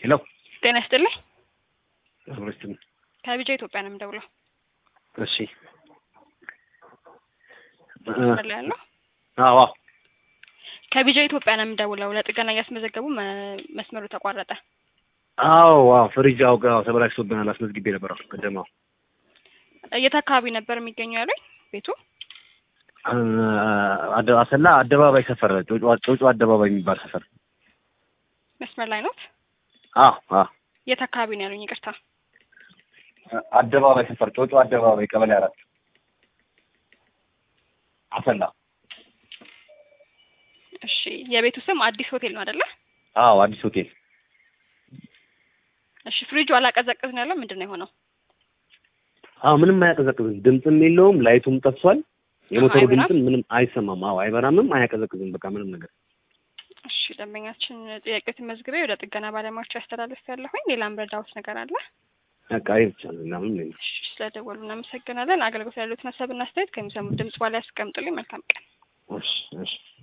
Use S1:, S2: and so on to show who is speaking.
S1: ሄሎ
S2: ጤና ይስጥልኝ።
S1: አብረስትን
S2: ከቢጃ ኢትዮጵያ ነው የምደውለው።
S1: እሺ
S2: መስመር ላይ ያለው
S1: አዎ
S2: ከቢጃ ኢትዮጵያ ነው የምደውለው። ለጥገና እያስመዘገቡ መ- መስመሩ ተቋረጠ።
S1: አዎ አዎ ፍሪጅ አው ጋር ተበላሽቶብናል። አስመዝግቤ ነበር ቅድም። አዎ
S2: የት አካባቢ ነበር የሚገኘው ያሉኝ ቤቱ?
S1: አደ- አሰላ አደባባይ ሰፈር ጮጮ ጮጮ አደባባይ የሚባል ሰፈር።
S2: መስመር ላይ ኖት?
S1: አዎ አዎ
S2: የት አካባቢ ነው ያሉኝ? ይቅርታ።
S1: አደባባይ ሰፈር ጮጮ አደባባይ ቀበሌ አራት አሰላ።
S2: እሺ የቤቱ ስም አዲስ ሆቴል ነው አይደለ?
S1: አዎ አዲስ ሆቴል።
S2: እሺ ፍሪጁ አላቀዘቅዝ ነው ያለው ምንድን ነው የሆነው?
S1: አዎ ምንም አያቀዘቅዝም። ድምፅም የለውም። ላይቱም ጠፍቷል። የሞተሩ
S2: አይበራም?
S1: ድምፅም ምንም አይሰማም። አዎ አይበራምም፣ አያቀዘቅዝም። በቃ ምንም ነገር
S2: እሺ ደንበኛችን ጥያቄዎትን መዝግቤ ወደ ጥገና ባለሙያዎች ያስተላልፍ ያለሁኝ። ሌላም ረዳሁት ነገር አለ?
S1: በቃ ይሄ ብቻ ነው። ሌላ ምንም የለም።
S2: እሺ ስለደወሉ እናመሰግናለን። አገልግሎት ያሉትን ሀሳብና አስተያየት ከሚሰሙት ድምጽ በኋላ ያስቀምጡልኝ። መልካም ቀን።
S1: እሺ እሺ